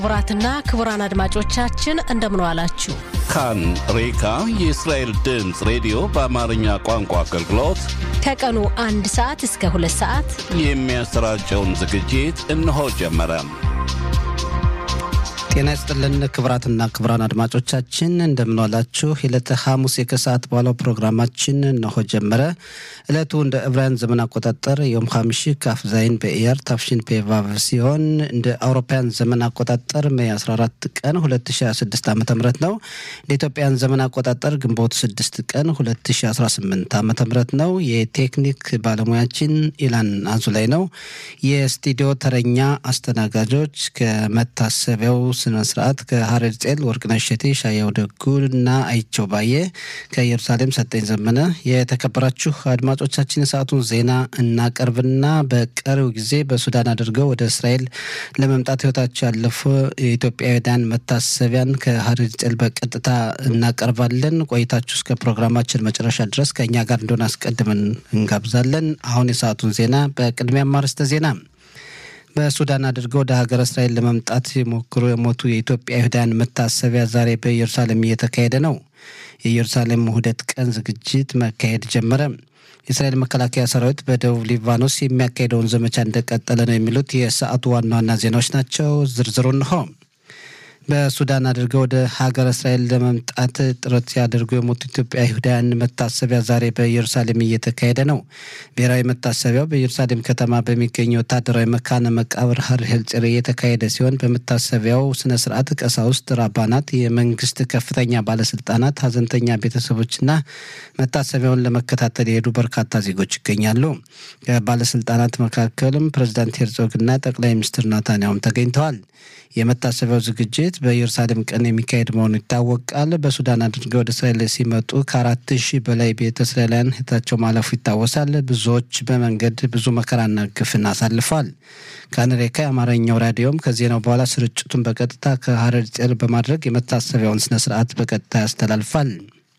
ክቡራትና ክቡራን አድማጮቻችን እንደምን ዋላችሁ። ካን ሬካ የእስራኤል ድምፅ ሬዲዮ በአማርኛ ቋንቋ አገልግሎት ከቀኑ አንድ ሰዓት እስከ ሁለት ሰዓት የሚያሰራጨውን ዝግጅት እነሆ ጀመረ። ጤና ይስጥልን ክቡራትና ክቡራን አድማጮቻችን እንደምንዋላችሁ። የዕለተ ሐሙስ የከሰዓት በኋላው ፕሮግራማችን እነሆ ጀመረ። ዕለቱ እንደ ዕብራውያን ዘመን አቆጣጠር ዮም ሐምሺ ካፍ ዛይን በኢያር ታፍሺን ፔቫቭ ሲሆን እንደ አውሮፓውያን ዘመን አቆጣጠር ሜይ 14 ቀን 2026 ዓ ም ነው። እንደ ኢትዮጵያን ዘመን አቆጣጠር ግንቦት 6 ቀን 2018 ዓ ም ነው። የቴክኒክ ባለሙያችን ኢላን አዙ ላይ ነው። የስቱዲዮ ተረኛ አስተናጋጆች ከመታሰቢያው ስነ ስርዓት ከሀረር ጼል ወርቅነሽ እሸቴ፣ ሻያው ደጉ እና አይቸው ባየ ከኢየሩሳሌም ሰጠኝ ዘመነ። የተከበራችሁ አድማጮቻችን የሰዓቱን ዜና እናቀርብና በቀሪው ጊዜ በሱዳን አድርገው ወደ እስራኤል ለመምጣት ህይወታቸው ያለፉ የኢትዮጵያውያን መታሰቢያን ከሀረር ጼል በቀጥታ እናቀርባለን። ቆይታችሁ እስከ ፕሮግራማችን መጨረሻ ድረስ ከእኛ ጋር እንደሆነ አስቀድመን እንጋብዛለን። አሁን የሰዓቱን ዜና በቅድሚያ ማርስተ ዜና በሱዳን አድርገው ወደ ሀገረ እስራኤል ለመምጣት የሞክሩ የሞቱ የኢትዮጵያ ይሁዳውያን መታሰቢያ ዛሬ በኢየሩሳሌም እየተካሄደ ነው። የኢየሩሳሌም ውህደት ቀን ዝግጅት መካሄድ ጀመረ። የእስራኤል መከላከያ ሰራዊት በደቡብ ሊባኖስ የሚያካሄደውን ዘመቻ እንደቀጠለ ነው። የሚሉት የሰዓቱ ዋና ዋና ዜናዎች ናቸው። ዝርዝሩ እንሆ። በሱዳን አድርገው ወደ ሀገር እስራኤል ለመምጣት ጥረት ሲያደርጉ የሞቱ ኢትዮጵያ ይሁዳውያን መታሰቢያ ዛሬ በኢየሩሳሌም እየተካሄደ ነው። ብሔራዊ መታሰቢያው በኢየሩሳሌም ከተማ በሚገኘው ወታደራዊ መካነ መቃብር ሀር ሄልጽር እየተካሄደ ሲሆን በመታሰቢያው ስነ ስርዓት ቀሳውስት፣ ራባናት፣ የመንግስት ከፍተኛ ባለስልጣናት፣ ሀዘንተኛ ቤተሰቦችና መታሰቢያውን ለመከታተል የሄዱ በርካታ ዜጎች ይገኛሉ። ከባለስልጣናት መካከልም ፕሬዚዳንት ሄርዞግና ጠቅላይ ሚኒስትር ናታንያሁም ተገኝተዋል። የመታሰቢያው ዝግጅት በኢየሩሳሌም ቀን የሚካሄድ መሆኑ ይታወቃል። በሱዳን አድርገው ወደ እስራኤል ሲመጡ ከአራት ሺህ በላይ ቤተ እስራኤላውያን ሕይወታቸው ማለፉ ይታወሳል። ብዙዎች በመንገድ ብዙ መከራና ግፍን አሳልፈዋል። ከአሜሪካ የአማርኛው ራዲዮም ከዜናው በኋላ ስርጭቱን በቀጥታ ከሀረር ጼል በማድረግ የመታሰቢያውን ስነ ስርዓት በቀጥታ ያስተላልፋል።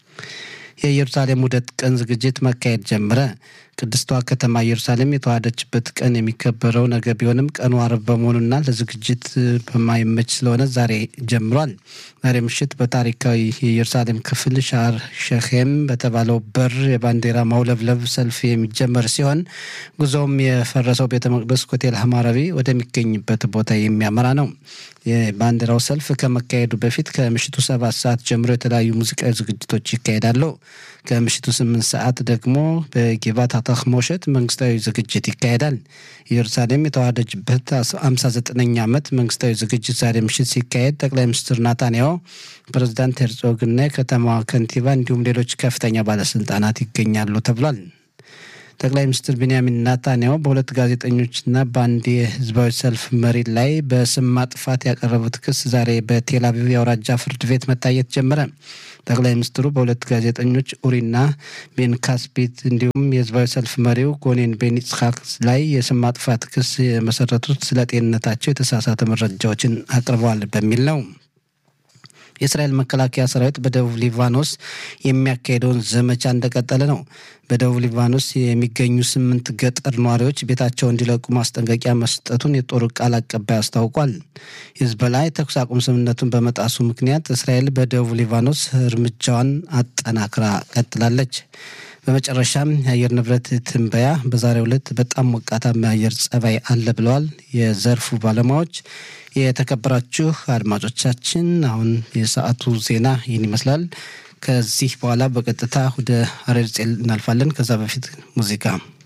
የኢየሩሳሌም ውህደት ቀን ዝግጅት መካሄድ ጀመረ። ቅድስቷ ከተማ ኢየሩሳሌም የተዋሃደችበት ቀን የሚከበረው ነገ ቢሆንም ቀኑ አርብ በመሆኑና ለዝግጅት በማይመች ስለሆነ ዛሬ ጀምሯል። ዛሬ ምሽት በታሪካዊ የኢየሩሳሌም ክፍል ሻር ሸኼም በተባለው በር የባንዲራ ማውለብለብ ሰልፍ የሚጀመር ሲሆን ጉዞውም የፈረሰው ቤተ መቅደስ ኮቴል ሐማራቢ ወደሚገኝበት ቦታ የሚያመራ ነው። የባንዲራው ሰልፍ ከመካሄዱ በፊት ከምሽቱ ሰባት ሰዓት ጀምሮ የተለያዩ ሙዚቃዊ ዝግጅቶች ይካሄዳሉ። ከምሽቱ ስምንት ሰዓት ደግሞ በጌባት አታክሞሸት መንግስታዊ ዝግጅት ይካሄዳል። ኢየሩሳሌም የተዋሃደችበት አምሳ ዘጠነኛ ዓመት መንግስታዊ ዝግጅት ዛሬ ምሽት ሲካሄድ ጠቅላይ ሚኒስትር ናታንያሁ፣ ፕሬዚዳንት ሄርዞግና የከተማዋ ከንቲባ እንዲሁም ሌሎች ከፍተኛ ባለስልጣናት ይገኛሉ ተብሏል። ጠቅላይ ሚኒስትር ቢንያሚን ናታንያሁ በሁለት ጋዜጠኞችና በአንድ የህዝባዊ ሰልፍ መሪ ላይ በስም ማጥፋት ያቀረቡት ክስ ዛሬ በቴል አቪቭ የአውራጃ ፍርድ ቤት መታየት ጀመረ። ጠቅላይ ሚኒስትሩ በሁለት ጋዜጠኞች ኡሪና ቤን ካስቤት እንዲሁም የህዝባዊ ሰልፍ መሪው ጎኔን ቤን ይጽሐቅ ላይ የስም ማጥፋት ክስ የመሰረቱት ስለ ጤንነታቸው የተሳሳተ መረጃዎችን አቅርበዋል በሚል ነው። የእስራኤል መከላከያ ሰራዊት በደቡብ ሊባኖስ የሚያካሄደውን ዘመቻ እንደቀጠለ ነው። በደቡብ ሊባኖስ የሚገኙ ስምንት ገጠር ነዋሪዎች ቤታቸው እንዲለቁ ማስጠንቀቂያ መስጠቱን የጦር ቃል አቀባይ አስታውቋል። ሂዝቦላ የተኩስ አቁም ስምምነቱን በመጣሱ ምክንያት እስራኤል በደቡብ ሊባኖስ እርምጃዋን አጠናክራ ቀጥላለች። በመጨረሻም የአየር ንብረት ትንበያ በዛሬው ዕለት በጣም ሞቃታማ የአየር ጸባይ አለ ብለዋል የዘርፉ ባለሙያዎች። የተከበራችሁ አድማጮቻችን አሁን የሰዓቱ ዜና ይህን ይመስላል። ከዚህ በኋላ በቀጥታ ወደ ሀረር ጼል እናልፋለን። ከዛ በፊት ሙዚቃ